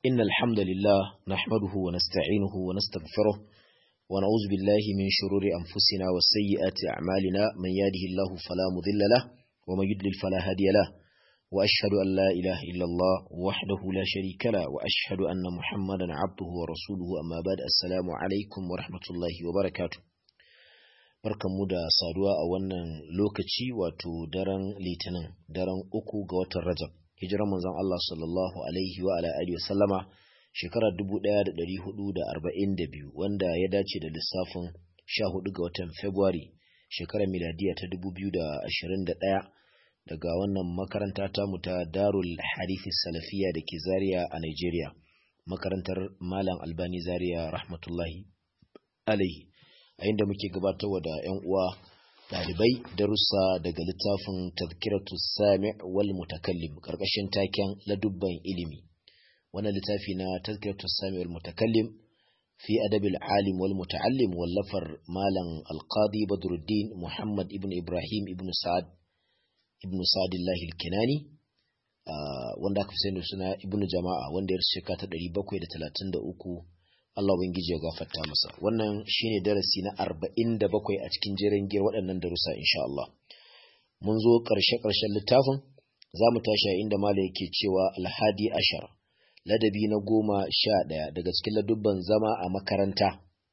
إن الحمد لله نحمده ونستعينه ونستغفره ونعوذ بالله من شرور أنفسنا وسيئات أعمالنا من يهده الله فلا مضل له ومن يضلل فلا هادي له وأشهد أن لا إله إلا الله وحده لا شريك له وأشهد أن محمدا عبده ورسوله أما بعد السلام عليكم ورحمة الله وبركاته barkanmu da saduwa a wannan lokaci wato daren litinin daren uku ga watan rajab hijirar manzon Allah sallallahu alaihi wa ala alihi wasallama shekarar 1442 wanda ya dace da lissafin 14 ga watan February shekarar miladiya ta 2021 daga wannan makaranta ta mu ta Darul Harifi Salafiya da ke Zaria a Nigeria makarantar Malam Albani Zaria rahmatullahi alaihi a inda muke gabatarwa da 'yan uwa ɗalibai darussa daga littafin tazkiratu sami wal mutakallim ƙarƙashin taken ladubban ilimi wannan littafi na tazkiratu sami wal mutakallim fi adabil alim wal muta'allim wallafar malam alqadi badruddin muhammad ibn ibrahim ibn sa'ad ibn sa'adillahi al-kinani wanda aka fi sani suna ibn jama'a wanda ya shekara ta 733 Allah Ubangiji ya gafarta masa wannan shine darasi na arba'in da bakwai a cikin jerin giyar waɗannan darussa insha Allah mun zo ƙarshe-ƙarshen littafin za mu tashi a inda mala yake cewa alhadi ashar ladabi na goma sha ɗaya daga cikin ladubban zama a makaranta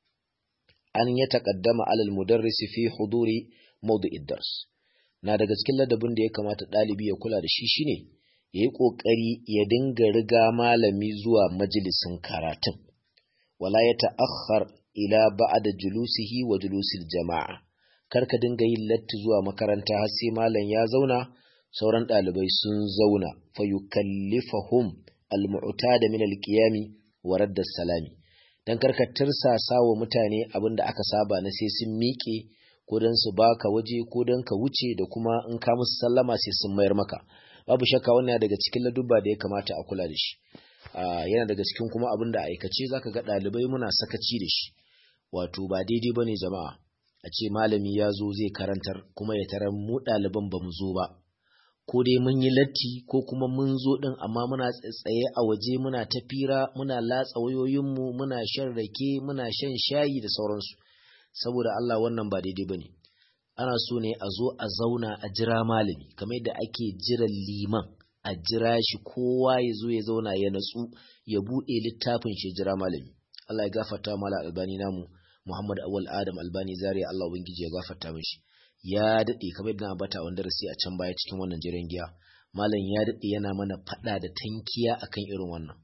an ya taƙaddama alal mudarrisi fi huduri mawdu'id dars na daga cikin ladabin da ya kamata ɗalibi ya kula da shi shine ya yi ƙoƙari ya dinga riga malami zuwa majalisin karatun wala ya ta'akhkhar ila ba'da julusihi wa julusil jama'a kar ka dinga yin latti zuwa makaranta har sai malam ya zauna sauran ɗalibai sun zauna fa yukallifahum almu'tada min alqiyami wa radda salami dan kar ka tirsasa wa mutane abinda aka saba na sai sun miƙe ko dan su baka waje ko dan ka wuce da kuma in ka musu sallama sai sun mayar maka babu shakka wannan daga cikin ladubba da ya kamata a kula da shi Uh, yana daga cikin kuma abin da aikace zaka ga ɗalibai muna sakaci da shi wato ba daidai ba ne jama'a a ce malami ya zo zai karantar kuma ya tarar mu ɗaliban ba mu zo ba ko dai mun yi latti ko kuma mun zo ɗin amma muna tsaye a waje muna ta fira muna latsa wayoyinmu muna shan rake muna shan shayi da sauransu saboda Allah wannan ba daidai ba ne ana so ne a zo a zauna a jira malami kamar yadda ake jiran liman a jira shi kowa ya zo ya zauna ya natsu ya buɗe littafin shi jira malami Allah ya gafarta mala albani namu Muhammad Awal Adam Albani Zaria Allah ubangiji ya gafarta mishi ya dade kamar yadda na bata wanda rasi a can baya cikin wannan jiran giya malam ya dade yana mana fada da tankiya akan irin wannan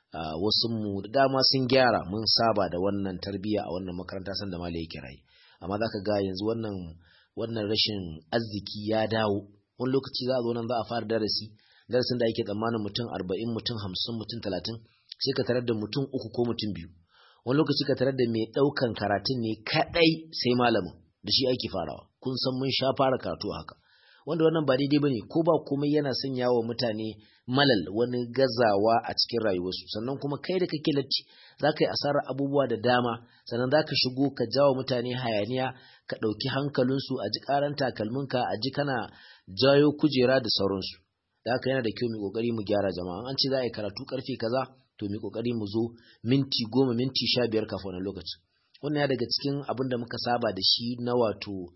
wasu mu da dama sun gyara mun saba da wannan tarbiyya a wannan makaranta san da malai yake rayi amma zaka ga yanzu wannan wannan rashin arziki ya dawo wani lokaci za a zo nan za a fara darasi darasin da ake tsammanin mutum arba'in mutum hamsin mutum talatin sai ka tarar da mutum uku ko mutum biyu wani lokaci ka tarar da mai ɗaukan karatun ne kaɗai sai malamin da shi ake farawa kun san mun sha fara karatu haka wanda wannan ba daidai ba ne ko ba komai yana sanya wa mutane malal wani gazawa a cikin rayuwarsu sannan kuma kai da kake latti za ka yi asarar abubuwa da dama sannan za ka shigo ka jawo mutane hayaniya ka ɗauki hankalinsu a ji ƙaran takalminka a ji kana jayo kujera da sauransu da haka yana da kyau mu kokari mu gyara jama'a an ce za a yi karatu karfe kaza to mu kokari mu zo minti goma minti sha biyar kafin wannan lokacin wannan ya daga cikin abin da muka saba da shi na wato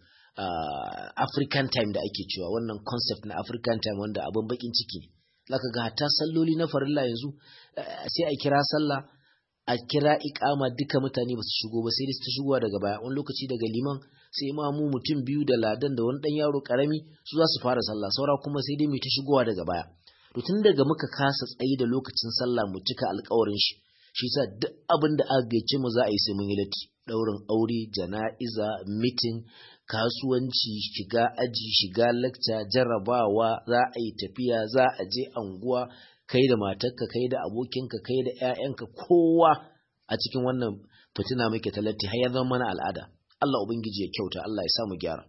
African time da ake cewa wannan concept na African time wanda abin bakin ciki ne zaka ga hatta salloli na farilla yanzu sai a kira sallah a kira ikama duka mutane ba su shigo ba sai dai su shigowa daga baya wani lokaci daga liman sai imamu mutum biyu da ladan da wani dan yaro karami su za su fara sallah saura kuma sai dai mu ta shigowa daga baya to tun daga muka kasa tsayi da lokacin sallah mu cika alƙawarin shi shi yasa duk abin da aka gaice mu za a yi sai mun yi latti daurin aure jana'iza meeting kasuwanci shiga aji shiga lecture jarrabawa za a yi tafiya za a je anguwa kai da matarka kai da abokinka kai da ƴaƴanka kowa a cikin wannan fitina muke talatti har ya zama mana al'ada Allah ubangiji ya kyauta Allah ya sa mu gyara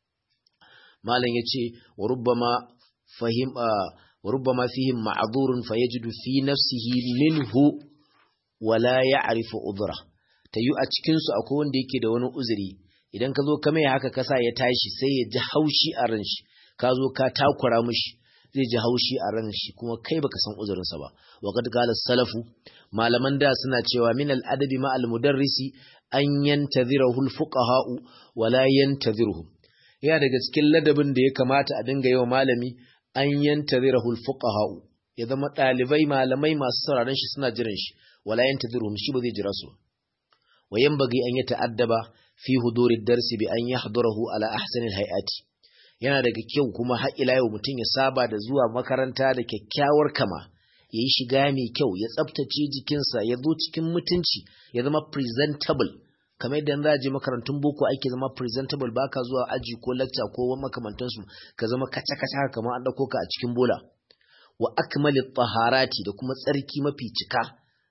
malam yace wa rubbama fahim wa rubbama fihim ma'dhurun fayajidu fi nafsihi minhu wala ya'rifu udhra tayu a cikin su akwai wanda yake da wani uzuri idan ka zo ka mai haka kasa ya tashi sai ya ji haushi a ran shi ka zo ka takura mishi zai ji haushi a ran shi kuma kai baka san uzurinsa ba wa qad qala salafu malaman da suna cewa min al adabi ma al mudarrisi an yantazirahu al fuqaha'u wa la yantazirhum ya daga cikin ladabin da ya kamata a dinga yawa malami an yantazirahu al fuqaha'u ya zama dalibai malamai masu sauraron shi suna jiran shi wala yantazirhum shi ba zai jira su wa yanbaghi an yata'addaba fi huduri darsi bi an yahdurahu ala ahsani al hay'ati yana daga kyau kuma har ila yau mutum ya saba da zuwa makaranta da kyakkyawar kama ya yi shiga mai kyau ya tsabtace jikinsa ya zo cikin mutunci ya zama presentable kamar yadda za a je makarantun boko ake zama presentable baka zuwa aji ko lecture ko makamantansu ka zama kaca kaca kamar an dauko ka a cikin bola wa akmalit taharati da kuma tsarki mafi cika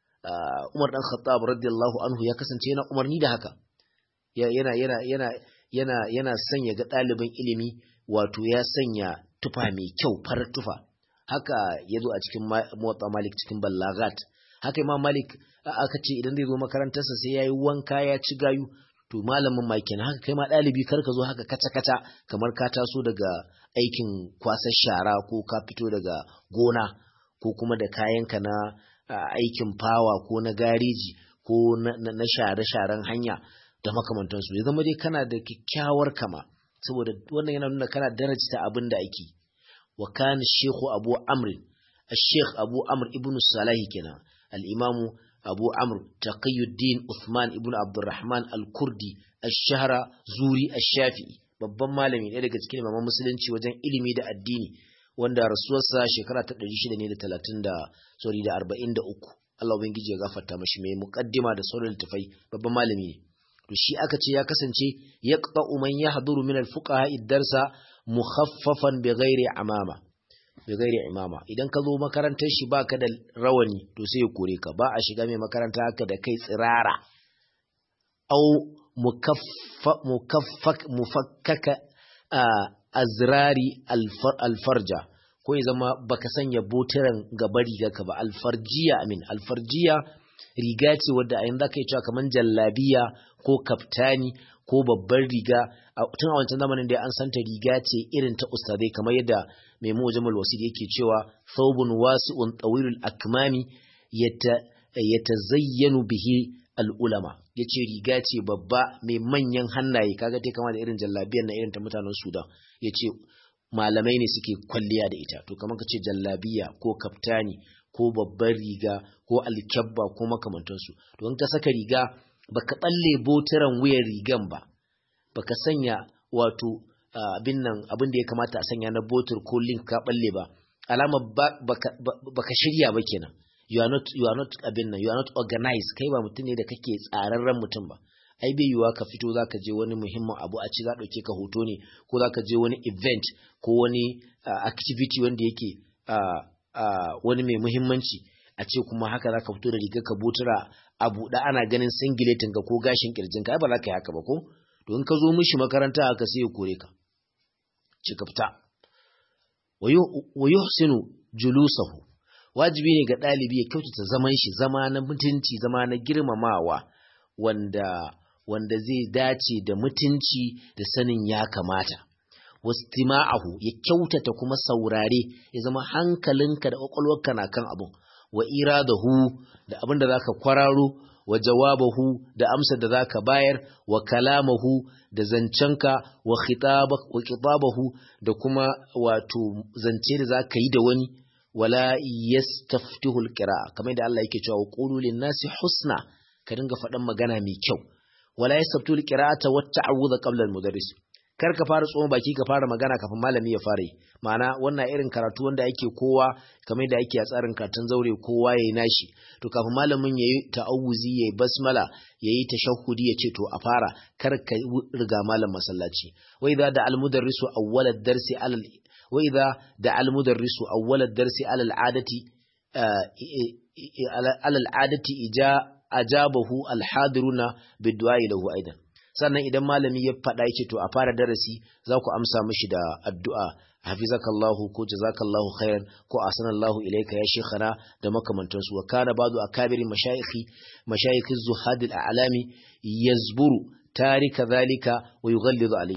Umar dan Khattab radiyallahu anhu ya kasance yana umarni da haka yana yana yana yana yana sanya ga ɗaliban ilimi wato ya sanya tufa mai kyau farar tufa haka ya zo a cikin motsa malik cikin ballagat haka imam malik aka ce idan zai zo makarantarsa sai ya yi wanka ya ci gayu to malamin ma kenan haka kai ma ɗalibi kar ka zo haka kaca-kaca kamar ka taso daga aikin kwasar shara ko ka fito daga gona ko kuma da kayanka na aikin fawa ko na gareji ko na share-sharen hanya da makamantansu ya zama dai kana da kyakkyawar kama saboda wannan yana nuna kana darajta abin da ake wa kana shekhu abu amr al-sheikh abu amr ibn salahi kenan al-imamu abu amr taqiyuddin uthman ibn abdurrahman al-kurdi ash-shahra zuri ash-shafi'i babban malami ne daga cikin imaman musulunci wajen ilimi da addini wanda rasuwarsa shekara ta 600 ne da 30 da sorry da 43 Allah ubangiji ya gafarta mashi mai muqaddima da sauran littafai babban malami ne to shi aka ce ya kasance ya man yahduru min al-fuqaha darsa mukhaffafan bighairi amama bighairi imama idan ka zo makarantar shi baka da rawani to sai ya kore ka ba a shiga mai makaranta haka da kai tsirara au mukaffa mukaffak mufakkaka azrari alfarja ko ya zama baka sanya botiran gaba riga ka ba alfarjiya amin alfarjiya riga ce wadda a yanzu ka yi cewa kamar jallabiya ko kaftani ko babbar riga tun a wancan zamanin da an santa riga ce irin ta ustadai kamar yadda mai mu jamal wasid yake cewa thawbun wasi'un tawilul akmami yatazayyanu bihi al'ulama yace riga ce babba mai manyan hannaye kaga te kama da irin jallabiyar na irin ta mutanen Sudan yace malamai ne suke kwalliya da ita to kamar kace jallabiya ko kaftani ko babbar riga ko alkyabba ko makamantansu to in ka saka riga baka balle botiran wuyan rigan ba baka sanya wato abin nan abin da ya kamata a sanya na botir ko link ka balle ba alama baka, baka shirya ba kenan you are not you are not abin nan you are not organized kai ba mutum ne da kake tsararren mutum ba ai bai yiwuwa ka fito zaka je wani muhimmin abu a ci za dauke ka hoto ne ko zaka je wani event ko wani uh, activity wanda yake uh, uh, wani mai muhimmanci a ce kuma haka zaka fito da rigar ka botura a buɗe ana ganin singiletin ka ko gashin kirjin ka ai ba za ka yi haka ba ko to in ka zo mishi makaranta haka sai ya kore ka ci ka fita wa yuhsinu julusahu wajibi ne ga ɗalibi ya kyautata zaman shi zama na mutunci zama na girmamawa wanda wanda zai dace da mutunci da sanin ya kamata wastima'ahu ya kyautata kuma saurare ya zama hankalinka da kwakwalwarka na kan abun wa iradahu da abin da zaka kwararo wa jawabahu da amsa da zaka bayar wa kalamahu da zancenka wa khitabahu da kuma wato zance da zaka yi da wani wala yastaftihu alqira'a kamar da Allah yake cewa qulu lin-nasi husna ka dinga faɗan magana mai kyau wala yastaftihu alqira'ata wa ta'awudha qabla al-mudarris kar ka fara tsohon baki ka fara magana kafin malami ya fara yi ma'ana wannan irin karatu wanda ake kowa kamar da ake a tsarin karatun zaure kowa yayi nashi to kafin malamin yayi ta'awuzi yayi basmala yayi tashahhudi ya ce to a fara kar ka riga malam masallaci wa idza da al-mudarrisu awwala ad-darsi alal wa idza da al-mudarrisu awwala ad-darsi alal adati alal adati ija ajabahu al-hadiruna bid-du'a lahu aidan sannan idan malami ya faɗa yake to a fara darasi za ku amsa mishi da addu'a hafizakallahu ko jazakallahu khairan ko asanallahu ilayka ya shekhana da makamantansu wa kana ba'du akabiri mashayikhi mashayikhi zuhad al-a'lami yazburu tarika zalika wa yughallidu alayhi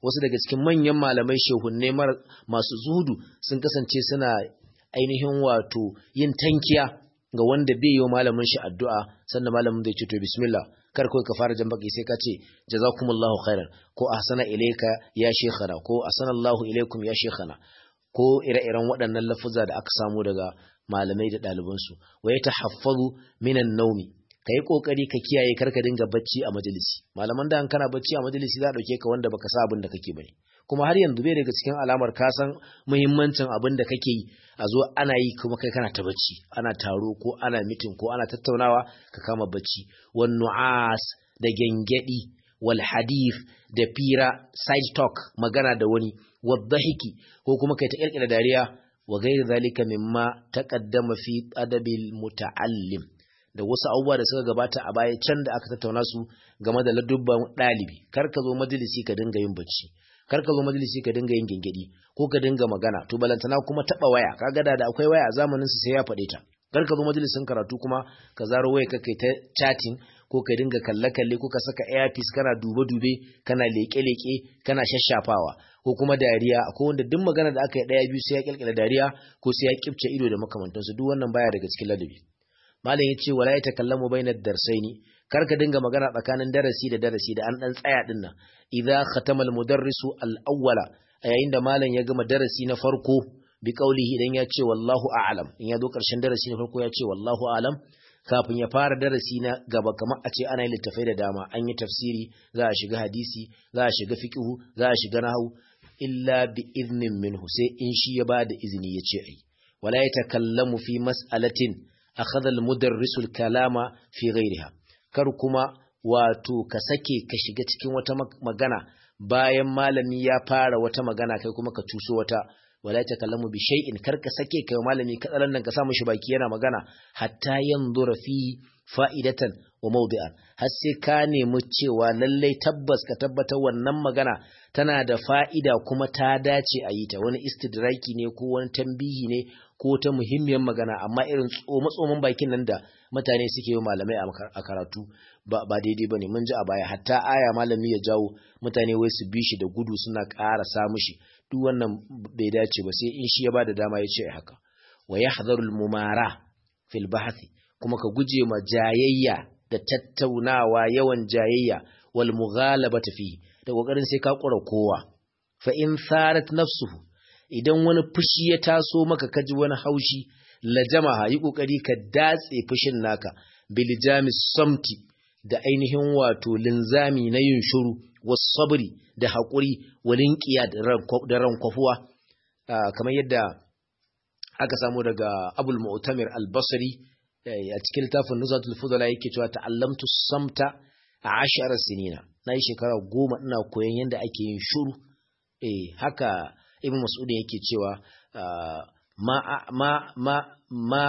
wasu daga cikin manyan malamai shehunne masu zuhudu sun kasance suna ainihin wato yin tankiya ga wanda bai yi malamin shi addu'a sannan malamin zai ce to bismillah kar kawai ka fara jambaki sai ka ce jazakumullahu khairan ko ahsana ilayka ya shekhana ko ahsanallahu ilaykum ya shekhana ko ire-iren waɗannan lafuza da aka samu daga malamai da ɗalibansu wa ya tahaffazu minan naumi ka yi ƙoƙari ka kiyaye karka dinga bacci a majalisi malaman da kana bacci a majalisi za a ɗauke ka wanda baka sa abin da kake bane kuma har yanzu bai daga cikin alamar ka san muhimmancin abin da kake yi a zo ana yi kuma kai kana ta bacci ana taro ko ana mitin ko ana tattaunawa ka kama bacci wan nu'as da gengedi wal hadith da fira side talk magana da wani wadhahiki ko kuma kai ta kirkira dariya wa ghairi zalika mimma taqaddama fi adabil muta'allim da wasu abubuwa da suka gabata a baya can da aka tattauna su game da ladubban ɗalibi kar ka zo majalisi ka dinga yin bacci kar ka zo majalisi ka dinga yin gengedi ko ka dinga magana to balantana kuma taba waya kaga da da akwai waya a zamanin su sai ya faɗe ta kar ka zo majalisin karatu kuma ka zaro waya ka kai ta chatting ko ka dinga kalle kalle ko ka saka earpiece kana dube dube kana leke leke kana shashafawa ko kuma dariya ko wanda duk magana da aka yi daya biyu sai ya kilkila dariya ko sai ya kifce ido da makamantansu duk wannan baya daga cikin ladabi malam ya ce wala ya takallamu bainar darsaini kar ka dinga magana tsakanin darasi da darasi da an dan tsaya din nan idza khatama almudarrisu alawwala a yayin da malam ya gama darasi na farko bi qaulihi idan ya ce wallahu a'lam in ya zo karshen darasi na farko ya ce wallahu a'lam kafin ya fara darasi na gaba kamar a ce ana yin littafai da dama an yi tafsiri za a shiga hadisi za a shiga fiqhu za a shiga nahwu illa bi iznin minhu sai in shi ya bada izini ya ce ai wala yatakallamu fi mas'alatin akhadha al-mudarrisu al-kalama fi ghayriha kar kuma wato ka sake ka shiga cikin wata magana bayan malami ya fara wata magana kai kuma ka tuso wata wala takallamu bi shay'in kar ka sake kai malami katsalan nan ka sa mishi baki yana magana hatta yanzura fi fa'idatan wa mawdi'an har sai ka nemi cewa lallai tabbas ka tabbatar wannan magana tana da fa'ida kuma ta dace a yi ta wani istidraki ne ko wani tambihi ne ko ta muhimmiyar magana amma irin tsoma-tsoman bakin nan da mutane suke yi malamai a karatu ba daidai ba ne mun ji a baya hatta aya malami ya jawo mutane wai su bi shi da gudu suna ƙara samu shi duk wannan bai dace ba sai in shi ya ba da dama ya ce haka wa ya hadarul mumara fil bahthi kuma ka guje ma jayayya da tattaunawa yawan jayayya wal mughalabata fi da kokarin sai ka kura kowa fa in sarat nafsuhu idan wani fushi ya taso maka kaji wani haushi lajamaha yi kokari ka datse fushin naka biljamis samti da ainihin wato linzami na yin shuru was sabri da haƙuri walin ƙiya da rankwafuwa kamar yadda aka samu daga abul mu'tamir al-basri a cikin littafin nuzatul fudala yake cewa ta'allamtu samta a ashara sinina na yi shekara goma ina koyon yadda ake yin shuru eh haka ibn mas'ud yake cewa ma ma ma ma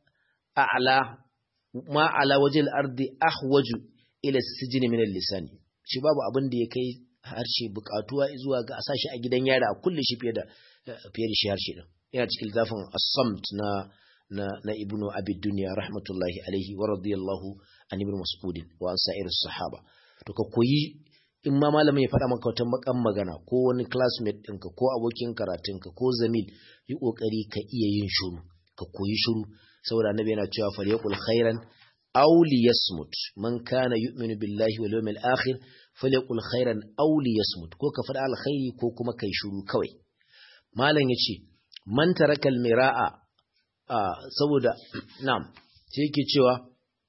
a'la ma ala wajil ardi ahwaju ila sijni min al-lisani shi babu abin da ya kai harshe bukatuwa zuwa ga a sashi a gidan yara a kulle shi fiye da fiye da shi harshe din yana cikin zafin as-samt na na na ibnu abi dunya rahmatullahi alaihi wa radiyallahu an ibn mas'ud wa an sa'ir sahaba to ka koyi in ma malamin ya faɗa maka wata makan magana ko wani classmate ɗinka ko abokin karatunka ko zamil yi ƙoƙari ka iya yin shuru ka koyi shuru saboda annabi yana cewa falyaqul khairan aw liyasmut man kana yu'minu billahi wal yawmil akhir falyaqul khairan aw liyasmut ko ka faɗa alkhairi ko kuma kai shuru kawai malam yace man taraka almira'a saboda na'am sai yake cewa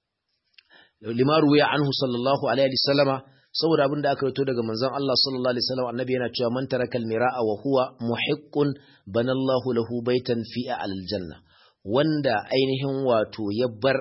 limaru ya anhu sallallahu alaihi wasallama saboda abin da aka rito daga manzon Allah sallallahu alaihi wasallam annabi yana cewa man taraka almira'a wa huwa muhiqqun banallahu lahu baitan fi aljanna wanda ainihin wato ya bar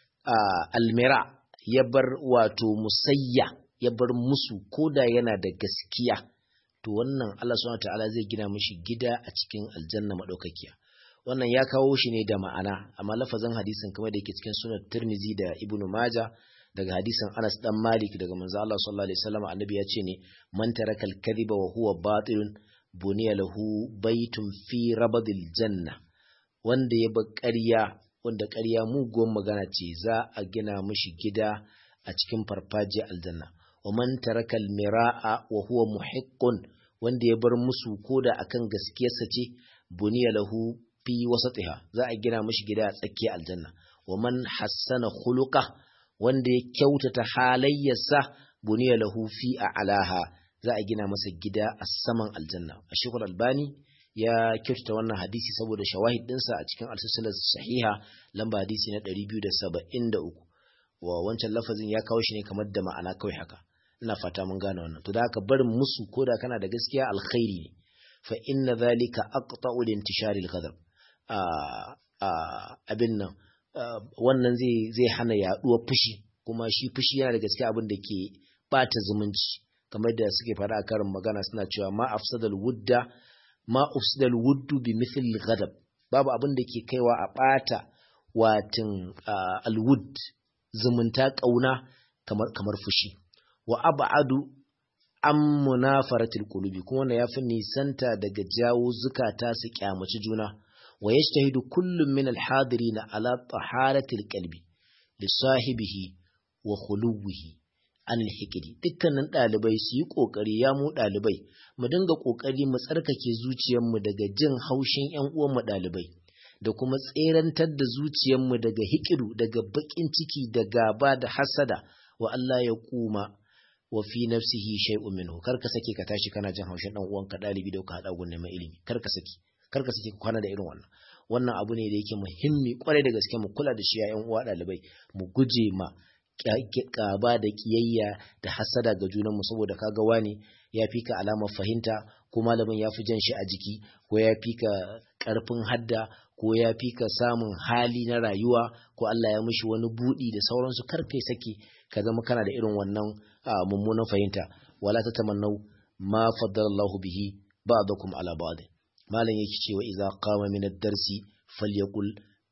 almira ya bar wato musayya ya bar musu koda yana da gaskiya to wannan Allah subhanahu wataala zai gina mishi gida a cikin aljanna madaukakiya wannan ya kawo shi ne da ma'ana amma lafazin hadisin kamar da yake cikin sunan Tirmizi da Ibn Majah daga hadisin Anas dan Malik daga manzo Allah sallallahu alaihi wasallam annabi ya ce ne man taraka al-kadhiba wa huwa batilun buniya lahu baitun fi rabadil janna wanda ya bar ƙarya wanda ƙarya muguwar magana ce za a gina mishi gida a cikin farfajiyar aljanna wa man taraka al-mira'a wa huwa muhiqqun wanda ya bar musu koda akan gaskiyarsa ce buniya lahu fi wasatiha za a gina mishi gida a tsakiyar aljanna wa man hassana khuluqa wanda ya kyautata halayyarsa buniya lahu fi a'laha za a gina masa gida a saman aljanna a shekul albani ya kyautata wannan hadisi saboda shawahid dinsa a cikin al sahiha lamba hadisi na 273 wa wancan lafazin ya kawo shi ne kamar da ma'ana kawai haka ina fata mun gane wannan to da haka barin musu koda kana da gaskiya alkhairi ne fa inna dhalika aqta'u lintishari al-ghadab abin nan wannan zai zai hana yaduwar fushi kuma shi fushi yana da gaskiya abin da ke bata zumunci kamar da suke fara a karin magana suna cewa ma afsadal wudda ma ufsidal wuddu bi mithl ghadab babu abin da ke kaiwa a bata watin alwud zumunta kauna kamar kamar fushi wa ab'adu an munafaratil qulubi kuma wannan yafi nisanta daga jawo zukata su kyamaci juna wa yajtahidu kullum min alhadirin ala taharatil qalbi li sahibihi wa khuluwihi an alhikidi dukkanin dalibai su yi kokari ya mu dalibai mu dinga kokari mu tsarkake zuciyarmu daga jin haushin ƴan uwan mu dalibai da kuma tserantar da zuciyarmu daga hikidu daga bakin ciki da gaba da hasada wa Allah ya kuma wa fi nafsihi shay'un minhu kar ka sake ka tashi kana jin haushin dan uwanka dalibi da ka hada gun neman ilimi kar ka saki kar ka sake ka kwana da irin wannan wannan abu ne da yake muhimmi kwarai da gaske mu kula da shi ya yan uwa dalibai mu guje ma kaba da kiyayya da hasada ga junan mu saboda kaga wani ya fi ka alamar fahimta ko malamin ya fi jan shi a jiki ko ya fi ka karfin hadda ko ya fi ka samun hali na rayuwa ko Allah ya mishi wani budi da sauransu kar kai sake ka zama kana da irin wannan mummunan fahimta wala ta tamannau ma faddalallahu bihi ba'dakum ala ba'd malam yake cewa idza qama min ad-darsi falyaqul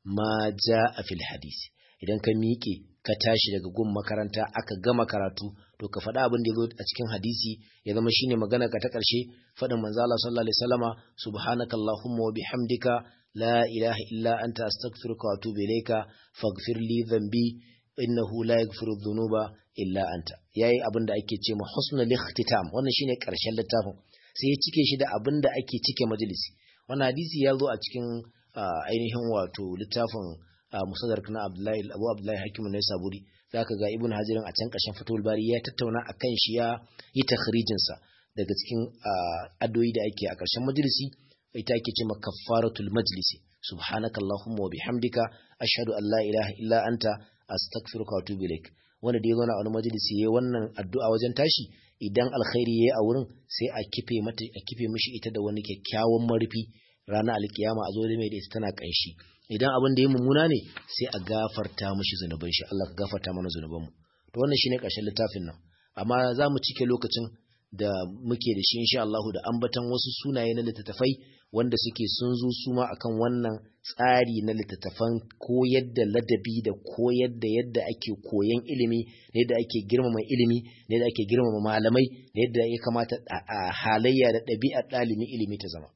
ma jaa fil hadisi idan ka miƙe ka tashi daga gun makaranta aka gama karatu to ka faɗa abin da ya zo a cikin hadisi ya zama shine magana ka ta ƙarshe faɗin manzo Allah sallallahu alaihi wasallama subhanakallahumma wa bihamdika la ilaha illa anta astaghfiruka wa atubu ilayka faghfir li dhanbi innahu la yaghfiru dhunuba illa anta yayi abin da ake ce ma husnul ikhtitam wannan shine ƙarshen littafin sai ya cike shi da abin da ake cike majalisi wannan hadisi ya zo a cikin ainihin wato littafin musadar na Abdullahi Abu Abdullahi Hakim ne Saburi zaka ga Ibn Hajarin a can kashin Fathul Bari ya tattauna akan shi ya yi takhrijin sa daga cikin addu'o'i da ake a ƙarshen majalisi ita ake cewa kaffaratul majlisi subhanakallahumma wa bihamdika ashhadu an la ilaha illa anta astaghfiruka wa atubu ilaik wanda da ya zauna a wani majalisi yayi wannan addu'a wajen tashi idan alkhairi yayi a wurin sai a kife mata a kife mishi ita da wani kyakkyawan marfi ranar alkiyama a zo da mai da ita tana kanshi idan abin da ya mummuna ne sai a gafarta mishi zunuban shi Allah ka gafarta mana zunuban mu to wannan shine ƙarshen littafin nan amma za mu cike lokacin da muke da shi insha Allah da ambatan wasu sunaye na littattafai wanda suke sun zo su ma akan wannan tsari na littattafan koyar da ladabi da koyar da yadda ake koyan ilimi da yadda ake girmama ilimi da yadda ake girmama malamai da yadda ya kamata a halayya da ɗabi'ar ɗalibin ilimi ta zama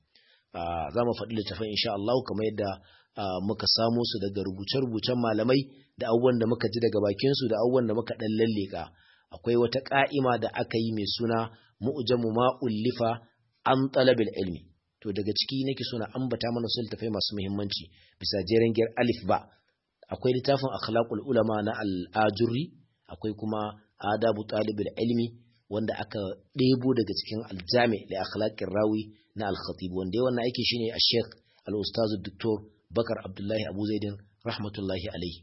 za mu faɗi littattafan insha Allah kamar yadda muka samo su daga rubuce-rubucen malamai da abubuwan da muka ji daga bakinsu da abubuwan da muka ɗan lalleka akwai wata ƙa'ima da aka yi mai suna mu'jamu ma ullifa an talabil ilmi to daga ciki nake so na ambata mana su littafai masu muhimmanci bisa jeren giyar alif ba akwai littafin akhlaqul ulama na al-ajurri akwai kuma adabu talibil ilmi wanda aka ɗebo daga cikin aljami da akhlaqir rawi na al-khatib wanda yawan aiki shine a sheikh al-ustaz dr bakar abdullahi abu zaidin rahmatullahi alaihi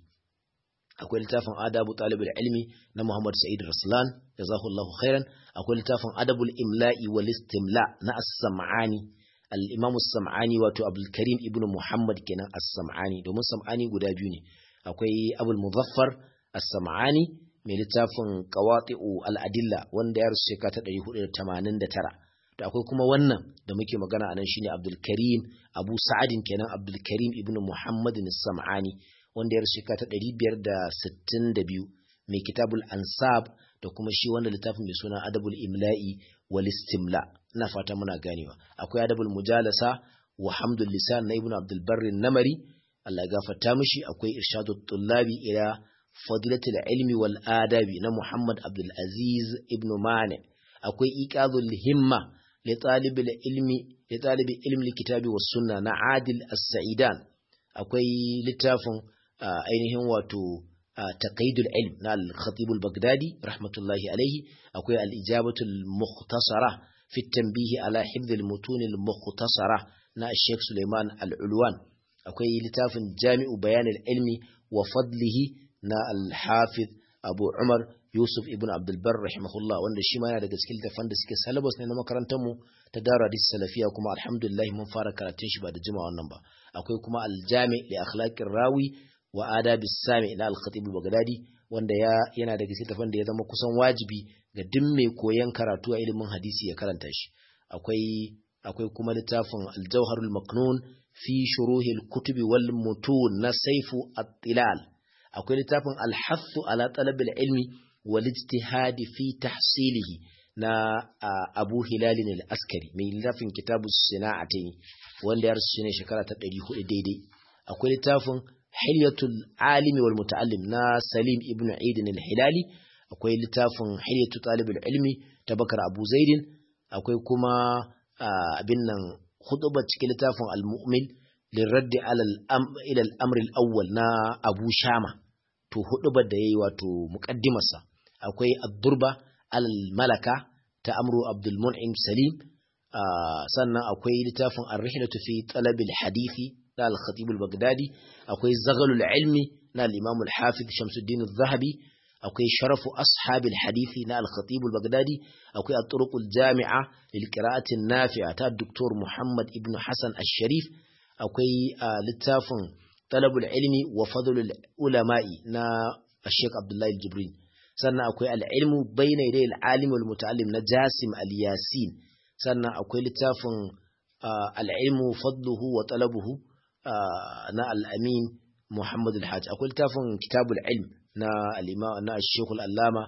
akwai littafin adabu talibul ilmi na Muhammad Sa'id Raslan jazakallahu khairan akwai littafin adabul imla'i wal istimla na as-sam'ani al-imam as-sam'ani wato Abdul Karim ibn Muhammad kenan as-sam'ani domin sam'ani guda biyu ne akwai Abul Muzaffar as-sam'ani mai littafin qawati'u al-adilla wanda ya rusu shekara ta 489 da akwai kuma wannan da muke magana anan shine Abdul Karim Abu Sa'adin kenan Abdul Karim ibn Muhammad as-sam'ani wanda ya shekara ta ɗari biyar da sittin da biyu mai kitabul ansab da kuma shi wanda littafin mai suna adabul imla'i wal istimla ina fata muna ganewa akwai adabul mujalasa wa hamdul lisan na ibnu abdul barri namari Allah ya gafarta mishi akwai irshadut tullabi ila fadilatul ilmi wal adabi na muhammad abdul aziz ibnu mane akwai iqadul himma li talibil ilmi li talibi ilmi kitabi was sunna na Adil As-Sa'idan akwai littafin ainihin wato taqaidul ilm na al-Khatib al-Baghdadi rahmatullahi alaihi akwai al-ijabatu al-mukhtasara fi tanbihi ala hifdh al-mutun al-mukhtasara na Sheikh Suleiman Al-Ulwan akwai littafin Jami'u Bayan al-Ilmi wa fadlihi na al-Hafiz Abu Umar Yusuf ibn Abdul Barr rahimahullah wanda shi ma yana daga cikin littafan da suke syllabus ne na makarantar mu ta Darul Hadith Salafiya kuma alhamdulillah mun fara karatun shi ba da jima wannan ba akwai kuma al-Jami li akhlaqir rawi wa adabi sami na al-Khatib al-Baghdadi wanda ya yana daga cikin littafan da ya zama kusan wajibi ga duk mai koyon karatu a ilimin hadisi ya karanta shi akwai akwai kuma littafin al-Jawharul Maknun fi shuruhil kutubi wal mutun na Saifu at-Tilal akwai littafin al-Hassu ala talabil ilmi والاجتهاد في تحصيله na Abu Hilalin al-Askari mai littafin kitabu Sina'atain wanda ya rasu ne shekara ta 400 daidai akwai littafin Hilyatul Alimi wal Muta'allim na Salim ibn Eid al-Hilali akwai littafin Hilyatu Talibul Ilmi ta Bakar Abu Zaidin akwai kuma abin nan khutba cikin littafin Al-Mu'min lirraddi ala ila al-amr al-awwal na Abu Shama to hudubar da yayi wato muqaddimarsa akwai ad-durba al-malaka ta amru abdul mun'im salim sannan akwai littafin ar-rihlatu fi talab al-hadithi na al-khatib al-baghdadi akwai zaghalul ilmi na al-imam al-hafiz shamsuddin az-zahabi akwai sharafu ashab al-hadithi na al-khatib al-baghdadi akwai at-turuq al-jami'a lil qira'ati an-nafi'a ta dr muhammad ibn hasan al-sharif akwai littafin طلب العلم وفضل العلماء نا الشيخ عبد الله الجبرين sannan akwai al'ilmu bayna idai al'alim wal muta'allim na Jasim al-Yasin sannan akwai littafin al'ilmu fadluhu wa talabuhu na al'amin Muhammad al-Hajj akwai littafin kitabul ilm na al-imam na Sheikh al-Allama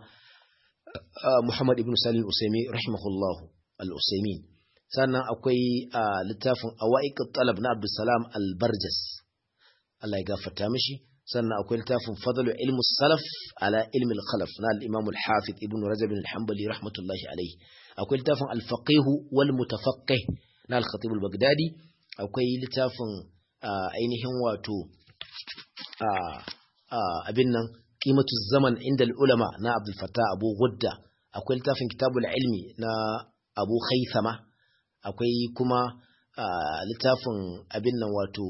Muhammad ibn Salim al-Usaimi rahimahullah al-Usaimin sannan akwai littafin awaiq talab na Abdul Salam al-Barjas Allah ya gafarta mishi sannan akwai littafin fadalu ilmu salaf ala ilmi al-khalaf na al-imam al-hafiz ibn rajab al-hanbali rahmatullahi alayhi akwai littafin al-faqih wal mutafaqqih na al-khatib al-baghdadi akwai littafin ainihin wato abin nan qimatu zaman inda al-ulama na abdul fattah abu gudda akwai littafin kitabul ilmi na abu khaythama akwai kuma littafin abin nan wato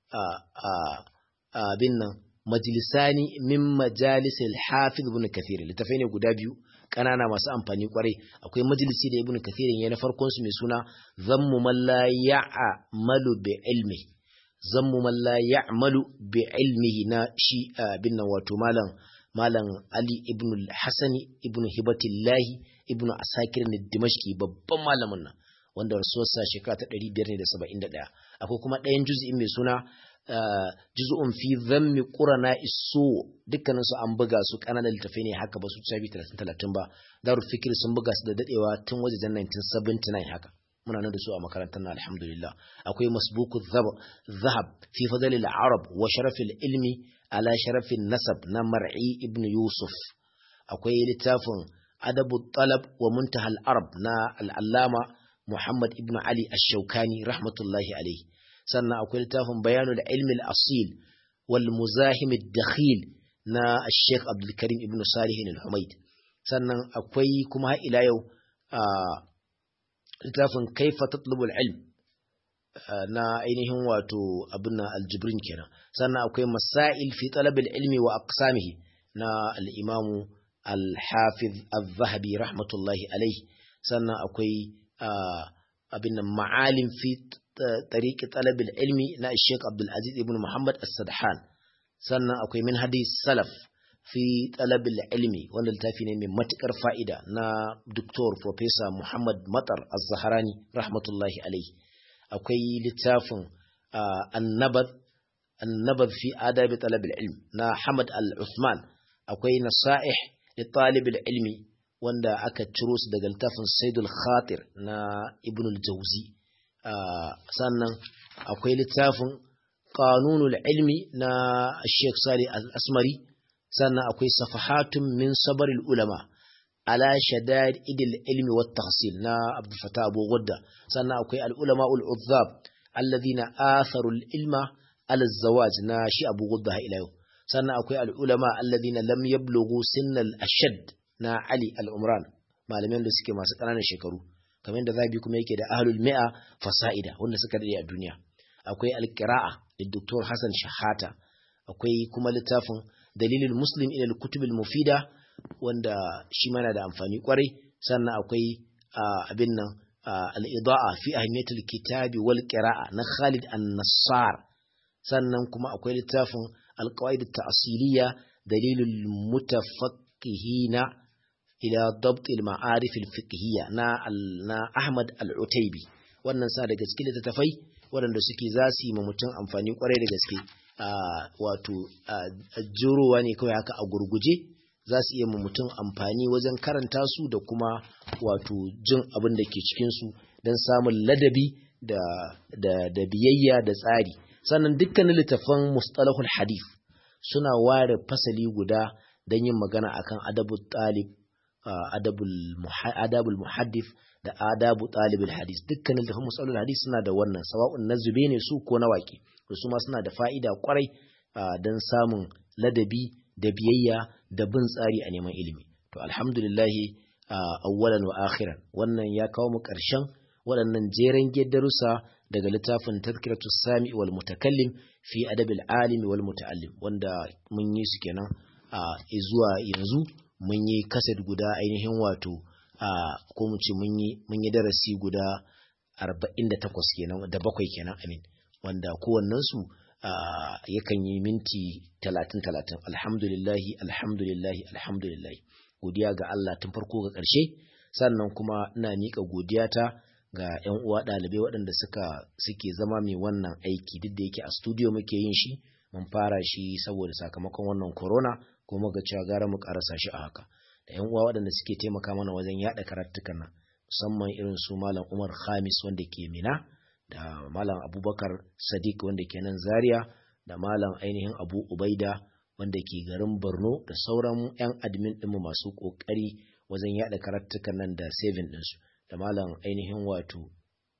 abin nan majalisani min majalisil hafiz ibn kathir littafai ne guda biyu kanana masu amfani kwarai akwai majalisi da ibn kathir ya na farkon su mai suna zammu man la ya'malu bi ilmi zammu man la ya'malu bi ilmihi na shi abin nan wato malam malam ali ibn al-hasan ibn hibatillahi ibn asakir ne dimashki babban malamin nan wanda rasuwarsa shekara ta 571 akwai kuma ɗayan juz'in mai suna juz'un fi dhammi qurana isu dukkanin su an buga su kananan littafai ne haka ba su tsabi 30 30 ba darul fikr sun buga su da dadewa tun wajen 1979 haka muna nan da su a makarantar na alhamdulillah akwai masbuku zahab fi fadl al-arab wa sharaf al-ilmi ala sharaf nasab na mar'i ibn yusuf akwai littafin adabu talab wa muntaha al-arab na al-allama muhammad ibn ali ash-shawkani rahmatullahi alayhi sannan akwai littafin bayanul ilmi al-asil wal muzahim ad-dakhil na Sheikh Abdul Karim ibn Salih al-Humayd sannan akwai kuma ila yau littafin kaifa tatlubu al-ilm na ainihin wato abin al-Jibrin kenan sannan akwai masail fi talab al-ilmi wa aqsamihi na al-Imam al-Hafiz al-Zahabi rahmatullahi alayhi sannan akwai abin ma'alim fi طريق طلب العلم نا الشيخ عبد العزيز ابن محمد السدحان sannan akwai min hadis salaf fi talabil ilmi wanda littafi ne mai matukar fa'ida na Dr. Professor Muhammad Matar Az-Zahrani rahmatullahi alaihi akwai littafin annabad annabad fi adabi talabil ilm na Hamad Al-Uthman akwai nasaih li talibil ilmi wanda aka ciro su daga littafin Saidul Khatir na Ibn al-Jawzi sannan akwai littafin ƙanunul ilmi na Sheikh Sali al-Asmari sannan akwai safahatun min sabaril ulama ala shadad idil ilmi wat tahsil na Abdul Fattah Abu Ghudda sannan akwai al ulama ul uzzab alladhina atharu al ilma ala zawaj na shi Abu Ghudda ila yau sannan akwai al ulama alladhina lam yablughu sinnal ashad na Ali al Umran malaman da suke masu ƙananan shekaru kamar da zabi kuma yake da ahlul mi'a fasa'ida wanda suka dade a duniya akwai al-qira'a da Dr. Hassan Shahata akwai kuma littafin dalilul muslim ila al-kutub al-mufida wanda shi mana da amfani kwarai sannan akwai abin nan al-ida'a fi ahmiyatul kitabi wal qira'a na Khalid an-Nassar sannan kuma akwai littafin al-qawaid at-ta'siliyya dalilul mutafaqqihina ila dabt al-ma'arif al-fiqhiyya na na Ahmad al-Utaybi wannan sa daga cikin littattafai waɗanda suke za su yi ma mutum amfani kwarai da gaske wato jurowa ne kawai haka a gurguje za su iya ma mutum amfani wajen karanta su da kuma wato jin abin da ke cikinsu don samun ladabi da, da, da biyayya da tsari sannan dukkanin littafan mustalahul hadith suna ware fasali guda don yin magana akan adabul talib adabul muhaddith da adabu talibul hadith dukkanin littafan mustalahul hadith suna da wannan sawa'un na zube ne su ko na waƙe su ma suna da fa'ida kwarai don samun ladabi da biyayya da bin tsari a neman ilimi to alhamdulillahi awwalan wa akhiran wannan ya kawo mu ƙarshen waɗannan jeren darussa daga littafin tazkiratu sami wal mutakallim fi adabil alimi wal muta'allim wanda mun yi su kenan a zuwa yanzu mun yi kaset guda ainihin wato ko mu ce mun yi mun yi darasi guda 48 kenan da bakwai kenan amin wanda kowannensu yakan yi minti talatin talatin alhamdulillahi alhamdulillahi alhamdulillahi godiya ga Allah tun farko ga ƙarshe sannan kuma ina miƙa godiyata ga 'yan uwa ɗalibai waɗanda suka suke zama mai wannan aiki duk da yake a studio muke yin shi mun fara shi saboda sakamakon wannan corona kuma ga cewa gara mu karasa shi a haka da 'yan uwa waɗanda suke taimaka mana wajen yaɗa karatukan nan musamman irin su malam Umar Khamis wanda ke Mina da malam abubakar sadiq wanda ke nan zaria da malam ainihin abu ubaida wanda ke garin borno da sauran 'yan admin ɗinmu masu ƙoƙari wajen yaɗa karatukan nan da saving ɗinsu da malam ainihin wato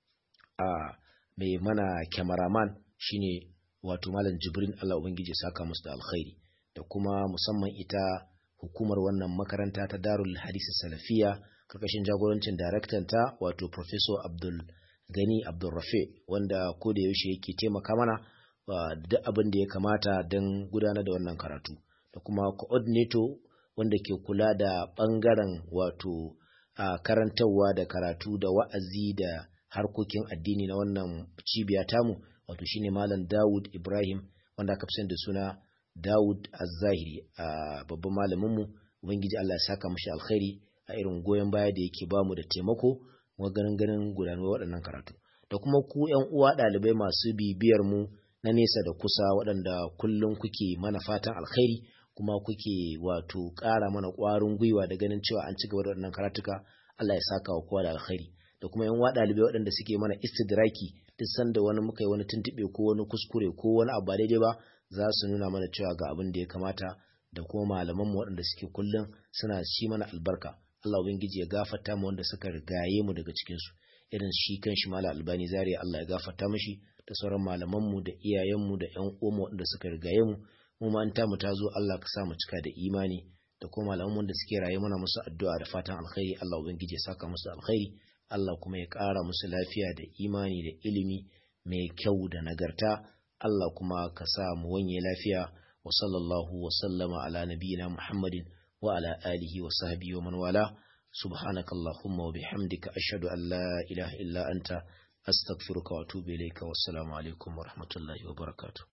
a mai mana kyamaraman shine wato malam jibrin allah ubangiji saka musu da alkhairi da kuma musamman ita hukumar wannan makaranta ta darul hadisi salafiya karkashin jagorancin ta wato professor abdul gani abdulrafe wanda ko da yaushe yake taimaka mana duk abin da ya kamata don gudanar da wannan karatu da kuma coordinator wanda ke kula da bangaren wato karantarwa da karatu da wa'azi da harkokin addini na wannan cibiya tamu wato shine malam Dawud Ibrahim wanda aka fi da suna Dawud Az-Zahiri a babban malaminmu ubangiji Allah ya saka mashi alkhairi a irin goyon baya da yake bamu da taimako ganin ganin gudanar waɗannan karatu da kuma ku ‘yan uwa ɗalibai masu bibiyar mu na nesa da kusa waɗanda kullum kuke mana fatan alkhairi kuma kuke wato ƙara mana ƙwarin gwiwa da ganin cewa an ci gaba da waɗannan karatuka Allah ya saka wa kowa da alkhairi da kuma ‘yan uwa ɗalibai waɗanda suke mana istidraki duk sanda wani muka yi wani tuntuɓe ko wani kuskure ko wani abu ba daidai ba za su nuna mana cewa ga abin da ya kamata da kuma malamanmu waɗanda suke kullum suna shi mana albarka Allah Ubangiji ya gafarta mu wanda suka rigaye mu daga cikin su irin shi kan shi Malam Albani Zaria Allah ya gafarta mishi da sauran malaman mu da iyayen mu da ƴan uwanmu wanda suka rigaye mu mu ma an ta mu ta zo Allah ka sa mu cika da imani da kuma malaman mu da suke raye muna musu addu'a da fatan alkhairi Allah Ubangiji ya saka musu alkhairi Allah kuma ya ƙara musu lafiya da imani da ilimi mai kyau da nagarta Allah kuma ka sa mu wanye lafiya wa sallallahu wa sallama ala nabiyina Muhammadin وعلى آله وصحبه ومن والاه سبحانك اللهم وبحمدك أشهد أن لا إله إلا أنت أستغفرك وأتوب إليك والسلام عليكم ورحمة الله وبركاته